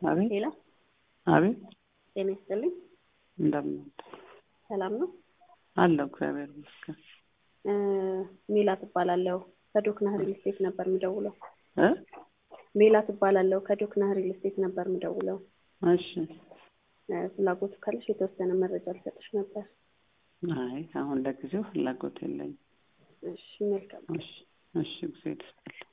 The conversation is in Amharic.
አቤት ሄሎ አቤት ጤና ይስጥልኝ። እንደምን ሰላም ነው? አለሁ እግዚአብሔር ይመስገን። እ ሜላት እባላለሁ ከዶክና ሪል ስቴት ነበር የምደውለው። እ ሜላት እባላለሁ ከዶክና ሪል ስቴት ነበር የምደውለው። እሺ እ ፍላጎቱ ካለሽ የተወሰነ መረጃ ልሰጥሽ ነበር። አይ አሁን ለጊዜው ፍላጎት የለኝም። እሺ መልካም እሺ እሺ ጊዜ ይስጥልኝ።